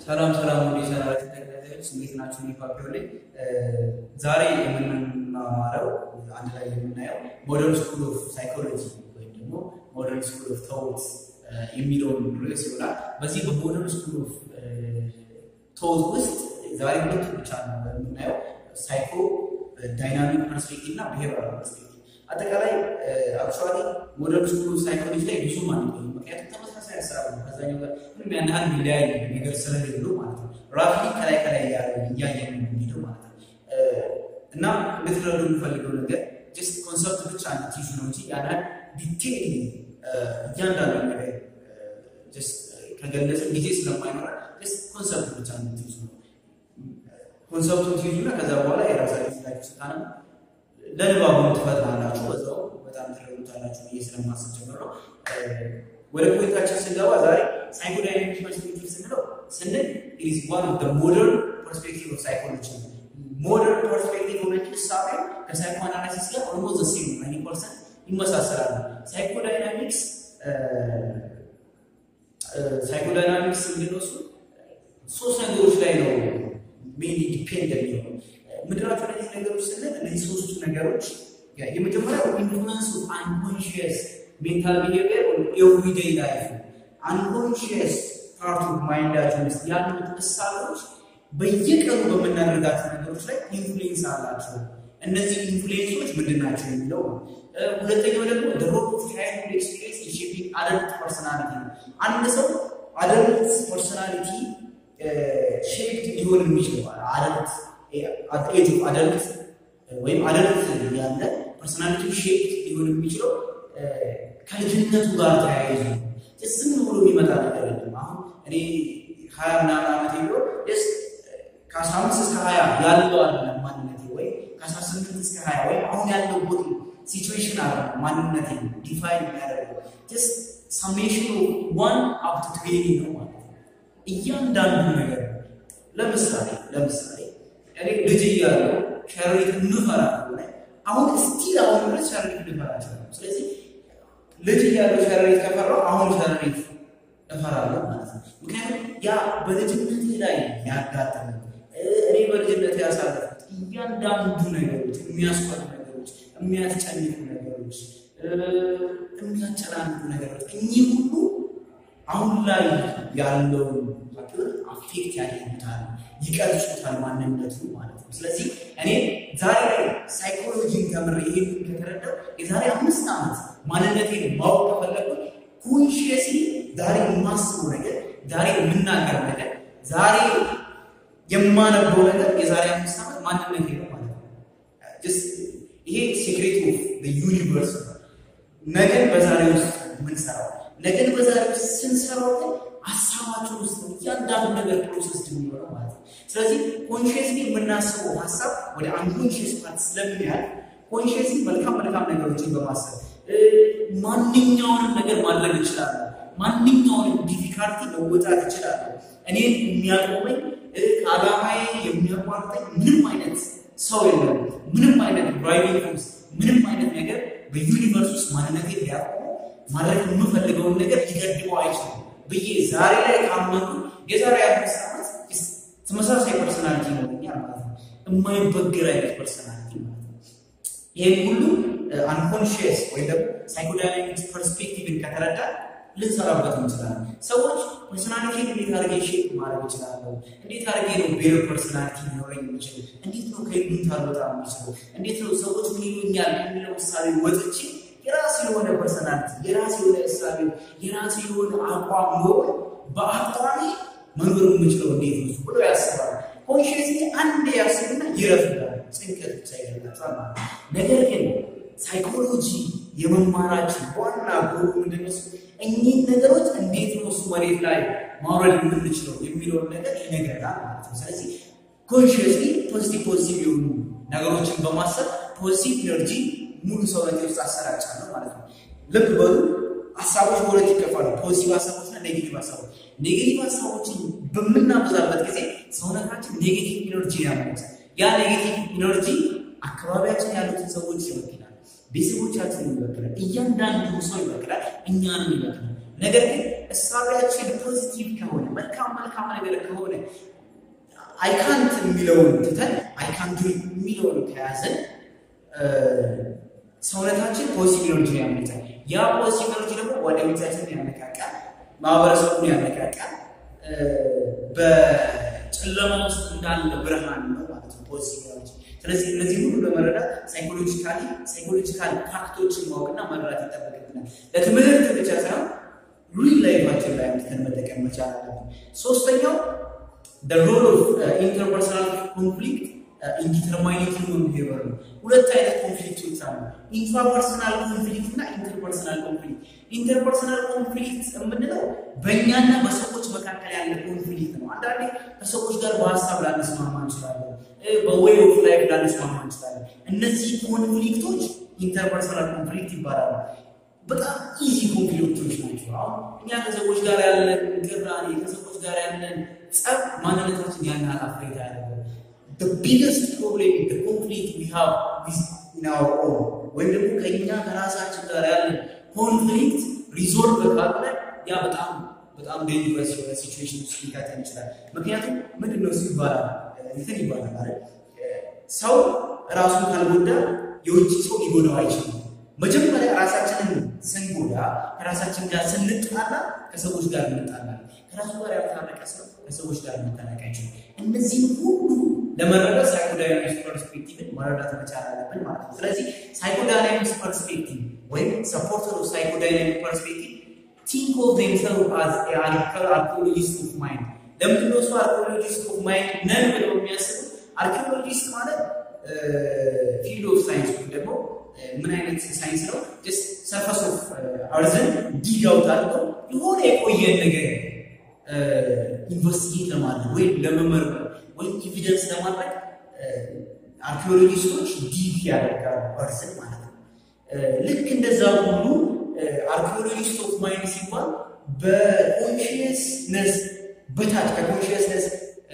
ሰላም ሰላም ወደ ቻናል ተከታታዮች እንዴት ናችሁ? እኔ ፋቢዮ ነኝ። ዛሬ የምንማማረው አንድ ላይ የምናየው ሞደርን ስኩል ኦፍ ሳይኮሎጂ ወይም ደግሞ ሞደርን ስኩል ኦፍ ቶት የሚለውን ርዕስ ይሆናል። በዚህ በሞደርን ስኩል ኦፍ ቶት ውስጥ ዛሬ ሁለቱ ብቻ ነው የምናየው፣ ሳይኮ ዳይናሚክ ፐርስፔክቲቭ እና ብሄራዊ ፐርስፔክቲቭ። አጠቃላይ አክቹዋሊ ሞደርን ስኩል ኦፍ ሳይኮሎጂ ላይ ብዙም አንቆይም፣ ምክንያቱም ተመሳሳይ ሀሳብ ነው ከዛኛው ጋር ምንም ያን ያህል የሚለያይ ነገር ስለሌለው ማለት ነው። ራፍሊ ከላይ ከላይ እያየን የሚሄደው ማለት ነው። እና እንድትረዱ የምፈልገው ነገር ጀስት ኮንሰፕት ብቻ ትይዙ ነው እንጂ ያን ያህል ዲቴይል እያንዳንዱ ነገር ጀስት ከገለጽን ጊዜ ስለማይኖራ ጀስት ኮንሰፕት ብቻ ትይዙ ነው። ኮንሰፕቱን ትይዙና ከዛ በኋላ የራሳችሁ ላይ ስታነ ለንባቡ ትፈጥራላችሁ። በዛው በጣም ትረዱታላችሁ ብዬ ስለማስብ ጀምር ነው። ወደ ፖይንታችን ስንገባ ዛሬ ሳይኮዳይናሚክ ፐርስፔክቲቭ ስንለው ስንል ኢዝ ዋን ኦፍ ሞደርን ፐርስፔክቲቭ ኦፍ ሳይኮሎጂ ሞደርን ፐርስፔክቲቭ ሆነች እሳቤ ከሳይኮ አናላይሲስ ጋር ኦልሞስት ዘ ሴም ናይንቲ ፐርሰንት ይመሳሰላሉ። ሳይኮዳይናሚክስ ሳይኮዳይናሚክስ የሚለው እሱ ሶስት ነገሮች ላይ ነው ሜንሊ ዲፔንድ የሚሆነው ምድራቸው እነዚህ ነገሮች ስንል እነዚህ ሶስቱ ነገሮች የመጀመሪያው ኢንፍሉንስ ኦፍ አንኮንሽየስ ሜንታል ቢሄቪየር ኤቭሪዴይ ላይፍ አንኮንሽየስ ፓርት ኦፍ ማይንዳችን ውስጥ ያሉት እሳቤዎች በየቀኑ በምናደርጋቸው ነገሮች ላይ ኢንፍሉዌንስ አላቸው። እነዚህ ኢንፍሉዌንሶች ምንድን ናቸው የሚለው ነው። ሁለተኛው ደግሞ ሮል ኦፍ ቻይልድ ኤክስፒሪየንስ ኢን ሼፒንግ አደልት ፐርሰናሊቲ ነው። አንድ ሰው አደልት ፐርሰናሊቲ ሼፕድ ሊሆን የሚችለው አደልት ኤጅ ኦፍ አደልት ወይም አደልት ያለ ፐርሰናሊቲ ሼፕድ ሊሆን የሚችለው ከልጅነቱ ጋር ተያይዞ ዝም ብሎ የሚመጣ ነገር የለም። አሁን እኔ ሀያ ምናምን ዓመት ቢሆን ስ ከአስራ አምስት እስከ ሀያ ያለው አይደለም ማንነቴ ወይ ከአስራ ስምንት እስከ ሀያ ወይም አሁን ያለው ቦዲ ሲቹዌሽን አለ ማንነቴ ዲፋይን የሚያደርገው ስ ሰሜሽን ዋን አፕቱ ትዌኒ ነው ማለት ነው። እያንዳንዱ ነገር ለምሳሌ ለምሳሌ እኔ ልጅ እያለሁ ሸረሪት እንፈራ ከሆነ አሁን እስቲል አሁን ድረስ ሸረሪት ልፈራ እችላለሁ። ስለዚህ ልጅ እያለሁ ሸረሪት ከፈራሁ አሁን ሸረሪት እፈራለሁ ማለት ነው። ምክንያቱም ያ በልጅነቴ ላይ ያጋጠመ እኔ በልጅነት ያሳለፉት እያንዳንዱ ነገሮች የሚያስፈሩ ነገሮች፣ የሚያስጨንቁ ነገሮች፣ የሚያጨናንቁ ነገሮች እኚህ ሁሉ አሁን ላይ ያለውን አፌክት ያደርጉታል፣ ይቀርጹታል ማንነቱ ማለት ነው። ስለዚህ እኔ ዛሬ ላይ ሳይኮሎጂን ተምሬ ይሄን ከተረዳው የዛሬ አምስት ዓመት ማንነቴን ማወቅ ከፈለኩ ኮንሽየስሊ ዛሬ የማስበው ነገር፣ ዛሬ የምናገር ነገር፣ ዛሬ የማነበው ነገር የዛሬ አምስት ዓመት ማንነቴ ነው ማለት ነው። ይሄ ሴክሬት ኦፍ ዩኒቨርስ ነው። ነገን በዛሬ ውስጥ የምንሰራው ነገን በዛሬ ውስጥ ስንሰራው ግን ሀሳባችን ውስጥ እያንዳንዱ ነገር ፕሮሰስ የሚሆነው ማለት ነው። ስለዚህ ኮንሽየስሊ የምናስበው ሀሳብ ወደ አንኮንሽየስ ፓርት ስለሚያልፍ ኮንሽየስሊ መልካም መልካም ነገሮችን በማሰብ ማንኛውንም ነገር ማድረግ እችላለሁ። ማንኛውንም ዲፊካልቲ መወጣት እችላለሁ። እኔን የሚያቆመኝ ከዓላማዬ የሚያቋርጠኝ ምንም አይነት ሰው የለም። ምንም አይነት ድራይቪንግ ፎርስ፣ ምንም አይነት ነገር በዩኒቨርስ ውስጥ ማንነቴ ሊያቆመው ማድረግ የምፈልገውን ነገር ሊገድበው አይችልም ብዬ ዛሬ ላይ ካመኑ የዛሬ አምስት ዓመት ተመሳሳይ ፐርሰናሊቲ ይኖረኛል ማለት ነው። የማይበገር አይነት ፐርሰናሊቲ ማለት ነው። ይህም ሁሉ አንኮንሽየስ ወይም ደግሞ ሳይኮዳይናሚክስ ፐርስፔክቲቭን ከተረዳ ልንሰራበት እንችላለን። ሰዎች ፐርሶናሊቲ እንዴት አድርጌ ሼፕ ማድረግ ይችላለሁ? እንዴት አድርጌ ነው ቤር ፐርሶናሊቲ ሊኖረኝ የሚችል? እንዴት ነው ከይሉኝታ ልወጣ የሚችለው? እንዴት ነው ሰዎች ምን ይሉኛል የሚለው ምሳሌ ወጥቼ የራሱ የሆነ ፐርሶናሊቲ፣ የራሱ የሆነ እሳቤ፣ የራሱ የሆነ አቋም ኖሮ በአቋሚ መኖር የምችለው እንዴት ነው ብሎ ያስባል። ኮንሽየስሊ አንድ ያስብና ይረፍዳል። ጭንቀት ብቻ ይረዳቸዋል ማለት ነው። ነገር ግን ሳይኮሎጂ የመማራችን ዋና ጎሉ ምንድነው? እኚህን ነገሮች እንዴት ነው እሱ መሬት ላይ ማውረድ የምንችለው የሚለውን ነገር ይነግረናል ማለት ነው። ስለዚህ ኮንሽየስሊ ፖዚቲቭ ፖዚቲቭ የሆኑ ነገሮችን በማሰብ ፖዚቲቭ ኢነርጂ ሙሉ ሰውነት ውስጥ አሰራጫለሁ ማለት ነው። ልብ በሉ ሀሳቦች በሁለት ይከፋሉ። ፖዚቲቭ ሀሳቦችና ኔጌቲቭ ሀሳቦች። ኔጌቲቭ ሀሳቦችን በምናበዛበት ጊዜ ሰውነታችን ኔጌቲቭ ኢነርጂ ያመጣል። ያ ኔጌቲቭ ኢነርጂ አካባቢያችን ያሉትን ሰዎች ይወክላል፣ ቤተሰቦቻችንን ይወክላል፣ እያንዳንዱ ሰው ይወክላል፣ እኛንም ይወክላል። ነገር ግን እሳቢያችን ፖዚቲቭ ከሆነ መልካም መልካም ነገር ከሆነ አይካንት የሚለውን ትተን አይካንቱ የሚለውን ከያዘን ሰውነታችን ፖዚቲቭ ኤነርጂ ያመጣል። ያ ፖዚቲቭ ኤነርጂ ደግሞ ጓደኞቻችንን ያነቃቃል፣ ማህበረሰቡን ያነቃቃል። በጨለማ ውስጥ እንዳለ ብርሃን ነው ማለት ነው ፖዚቲቭ ኤነርጂ። ስለዚህ እነዚህ ሁሉ ለመረዳት ሳይኮሎጂካሊ ሳይኮሎጂካል ፋክቶችን ማወቅና መረዳት ይጠበቅብናል። ለትምህርት ብቻ ሳይሆን ሪል ላይፋችን ላይ አምጥተን መጠቀም መቻል አለብን። ሶስተኛው the role of uh, interpersonal conflict ኢንዲተርማይኒንግ ሂውመን ቢሄቨር ነው። ሁለት አይነት ኮንፍሊክቶች አሉ፣ ኢንትራፐርሰናል ኮንፍሊክት እና ኢንተርፐርሰናል ኮንፍሊክት። ኢንተርፐርሰናል ኮንፍሊክት የምንለው በእኛና በሰዎች መካከል ያለ ኮንፍሊክት ነው። አንዳንዴ ከሰዎች ጋር በሀሳብ ላንስማማ እንችላለን፣ በዌይ ኦፍ ላይፍ ላንስማማ እንችላለን። እነዚህ ኮንፍሊክቶች ኢንተርፐርሰናል ኮንፍሊክት ይባላሉ። በጣም ኢዚ ኮንፍሊክቶች ናቸው። አሁን እኛ ከሰዎች ጋር ያለን ቅራኔ፣ ከሰዎች ጋር ያለን ጸብ ማንነታችን ያን አፍሬታ ያደርገው the biggest problem the conflict we have is in our own ወይም ደግሞ ከእኛ ከራሳችን ጋር ያለን ኮንፍሊክት ሪዞልቭ ካለ ያ በጣም በጣም ዴንጀረስ የሆነ ሲቹዌሽን ውስጥ ሊከተን ይችላል። ምክንያቱም ምንድን ነው እሱ ይባላል እንትን ይባላል ማለት ሰው ራሱን ካልጎዳ የውጭ ሰው ሊጎዳው አይችልም። መጀመሪያ ራሳችንን ስንጎዳ ከራሳችን ጋር ስንጣላ ከሰዎች ጋር እንጣላለን። ከራሱ ጋር ያልታረቀ ሰው ከሰዎች ጋር መታረቅ አይችልም። እነዚህም ሁሉ ለመረዳት ሳይኮዳይናሚክስ ፐርስፔክቲቭን መረዳት መቻል አለብን ማለት ነው። ስለዚህ ሳይኮዳይናሚክስ ፐርስፔክቲቭ ወይም ሰፖርተር ኦፍ ሳይኮዳይናሚክ ፐርስፔክቲቭ ቲንክ ኦፍ ዜምሰልፍ አዝ አርኪኦሎጂስት ኦፍ ማይንድ። ለምንድን ነው እሱ አርኪኦሎጂስት ኦፍ ማይንድ ነን ብለው የሚያስቡ? አርኪኦሎጂስት ማለት ፊልድ ኦፍ ሳይንስ ወይም ደግሞ ምን አይነት ሳይንስ ነው? ሰርፈስ ኦፍ አርዝን ዲግ አውት አድርገው የሆነ የቆየን ነገር ኢንቨስቲጌት ለማድረግ ወይም ለመመርመር ወይም ኤቪደንስ ለማድረግ አርኪኦሎጂስቶች ዲግ ያደርጋሉ አርዝን ማለት ነው። ልክ እንደዛ ሁሉ አርኪኦሎጂስት ኦፍ ማይንድ ሲባል በኮንሽየስነስ በታች ከኮንሽየስነስ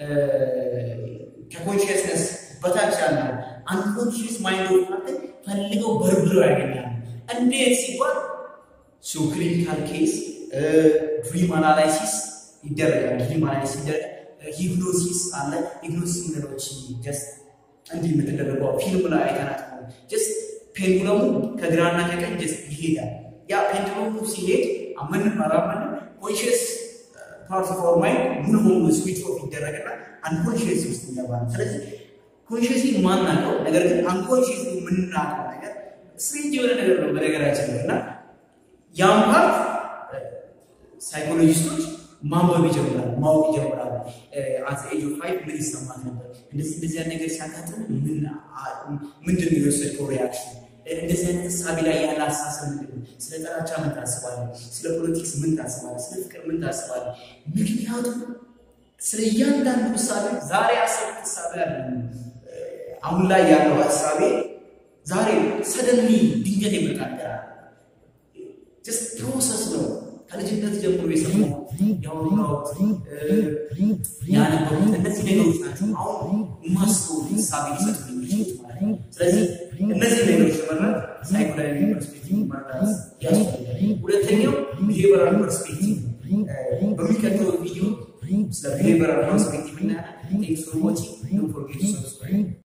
ከኮንሽየስነስ በታች ያለው አንኮንሽየስ ማይንድ ኦፍ ፓርትን ፈልገው በርብረው ያገኛሉ። እንዴት ሲባል ሶ ክሊኒካል ኬስ ድሪም አናላይሲስ ይደረጋል። ድሪም አናላይሲስ ይደረጋል። ሂፕኖሲስ አለ። ሂፕኖሲስ ምንሎች ጀስት እንዲህ የምትደረገው ፊልም ላይ አይተናት ነው። ጀስት ፔንዱለሙ ከግራና ከቀኝ ጀስት ይሄዳል። ያ ፔንዱለሙ ሲሄድ አመንም አላመንም ኮንሽየስ ፓርት ኦፍ አወር ማይንድ ሙሉ በሙሉ ስዊች ኦፍ ይደረግና አንኮንሽየስ ውስጥ ይገባል። ስለዚህ ኮንሽየስ ማናውቀው ነገር ግን አንኮንሽየስ የምናውቀው ነገር ስትሬንጅ የሆነ ነገር ነው በነገራችን ላይ እና ያም ፓርት ሳይኮሎጂስቶች ማንበብ ይጀምራሉ፣ ማወቅ ይጀምራሉ። አት ኤጅ ኦፍ ፋይቭ ምን ይሰማት ነበር? እንደዚህ እንደዚህ አይነት ነገር ሲያጋጥም ምንድን ነው የወሰድከው ሪያክሽን? እንደዚህ አይነት እሳቤ ላይ ያለ አስተሳሰብ ምንድን ነው? ስለ ጥላቻ ምን ታስባለህ? ስለ ፖለቲክስ ምን ታስባለህ? ስለ ፍቅር ምን ታስባለህ? ምክንያቱም ስለ እያንዳንዱ እሳቤ ዛሬ ያሰቡት እሳቤ አለ አሁን ላይ ያለው ሀሳቤ ዛሬ ሰደንሊ ድንገት የመጣ ነገር አለ። ጀስት ፕሮሰስ ነው። ከልጅነት ጀምሮ የሰማው ያወራሁት ያነበሩት እነዚህ ነገሮች ናቸው። አሁን ማስበው ሀሳቤ ሊሰጡ የሚችሉት ማለት ነው። ስለዚህ እነዚህ ነገሮች ለመረዳት ሳይኮላዊ ፐርስፔክቲቭ መረዳት ያስፈልጋል። ሁለተኛው ቢሄቨራል ፐርስፔክቲቭ